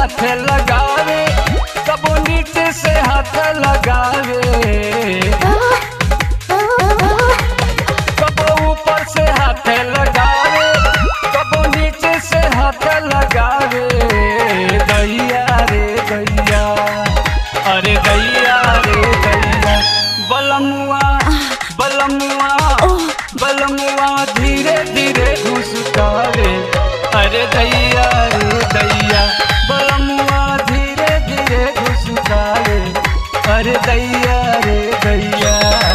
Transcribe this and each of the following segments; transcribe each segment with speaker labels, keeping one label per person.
Speaker 1: हाथ लगावे कबो नीचे से हाथ लगावे कबो ऊपर से हाथ लगावे कबो नीचे से हाथ लगावे दैया रे दैया अरे दैया रे दैया बलमुआ बलमुआ बलमुआ धीरे धीरे घुसकावे अरे दैया रे दैया बलमुआ धीरे धीरे घुसकावे अरे दैया रे दैया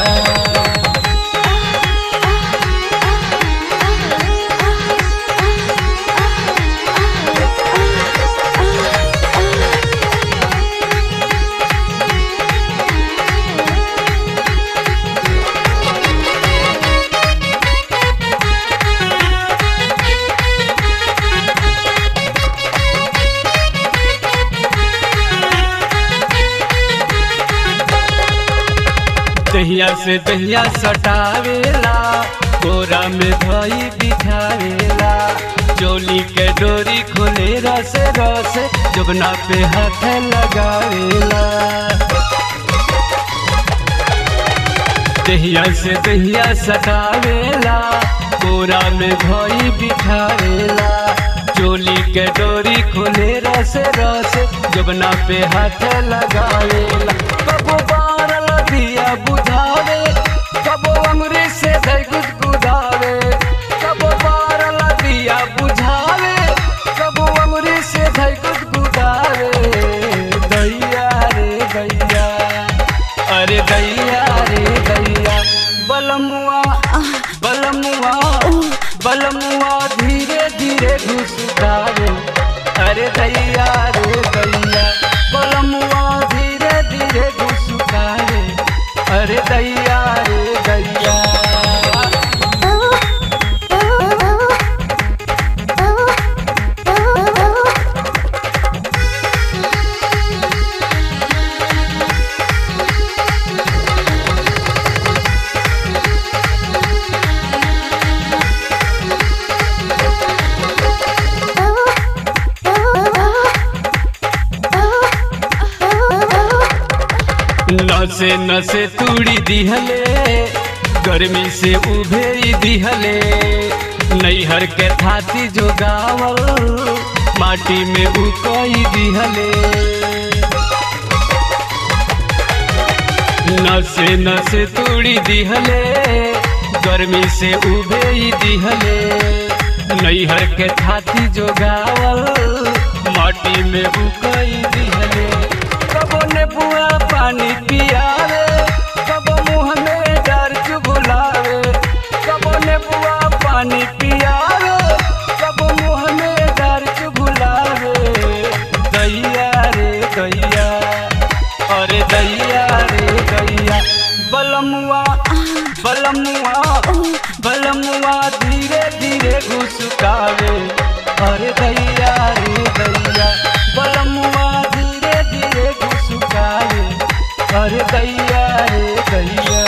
Speaker 1: दहिया से दहिया सटावेला गोरा में धई बिठावेला चोली के डोरी खोले रस रस जुगना पे हाथ लगावेला दहिया से दहिया सटावेला गोरा में धई बिठावेला चोली के डोरी खोले रस रस जुगना पे हाथ लगावेला कबो बारल दिया बुझावे कबो अंगुरी से धई गुदगुदावे कबो बारल दिया बुझावे कबो अंगुरी से धई गुदगुदावे दैया रे दैया अरे दैया रे दैया बलमुआ बलमुआ बलमुआ धीरे धीरे घुसकावे अरे दैया रे दैया बलमुआ धीरे धीरे घुसकावे अरे दैया रे दैया नसे नसे तूड़ी दिहले गर्मी से उभे दिहले नैहर के थाती जो गावल माटी में उकई दिहले नसे नसे तूड़ी दिहले गर्मी से उभे दिहले नैहर के थाती जो गावल माटी में उकई दिहले कबो ने बुआ पानी पियावे कबो मुंह में डर चुगुलावे कबो ने बुआ पानी पियावे कबो मुंह में डर चुगुलावे दैया रे दैया अरे दैया रे दैया बलमुआ बलमुआ बलमुआ धीरे धीरे घुसकावे अरे दैया रे दैया बलमुआ धीरे धीरे घुसकावे अरे दैया रे दैया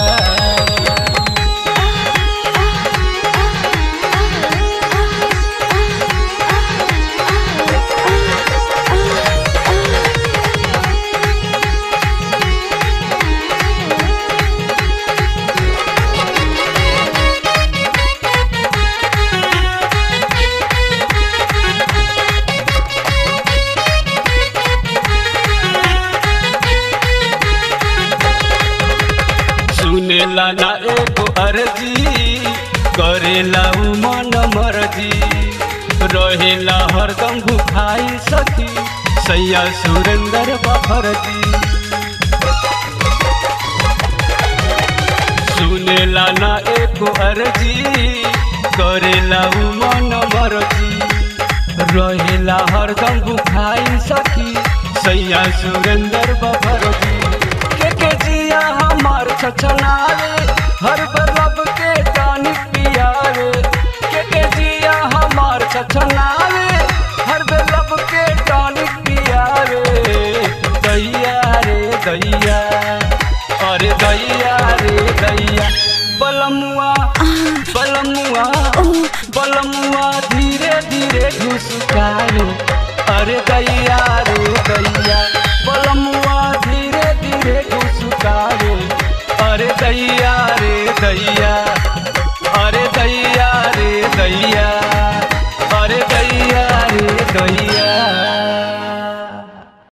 Speaker 1: सुनेला ना एगो अर्जी करेला उ मन मर्जी रहेला हरदम भुखाई सखी सैया सुरेंद्र बफरजी सुनेला ना एको अर्जी करेला उ मन मर्जी रहेला हरदम भुखाई सखी सैया सुरेंद्र बफरजी के के जिया हमार छछनावे हर बलब के टानी पियावे के के जिया हमार छछनावे हर बलब के टानी पियावे दैया रे दैया अरे दैया रे दैया बलमुआ बलमुआ बलमुआ धीरे धीरे घुसकावे अरे दैया रे दैया बलमुआ धीरे धीरे घुसकावे अरे दैया रे दैया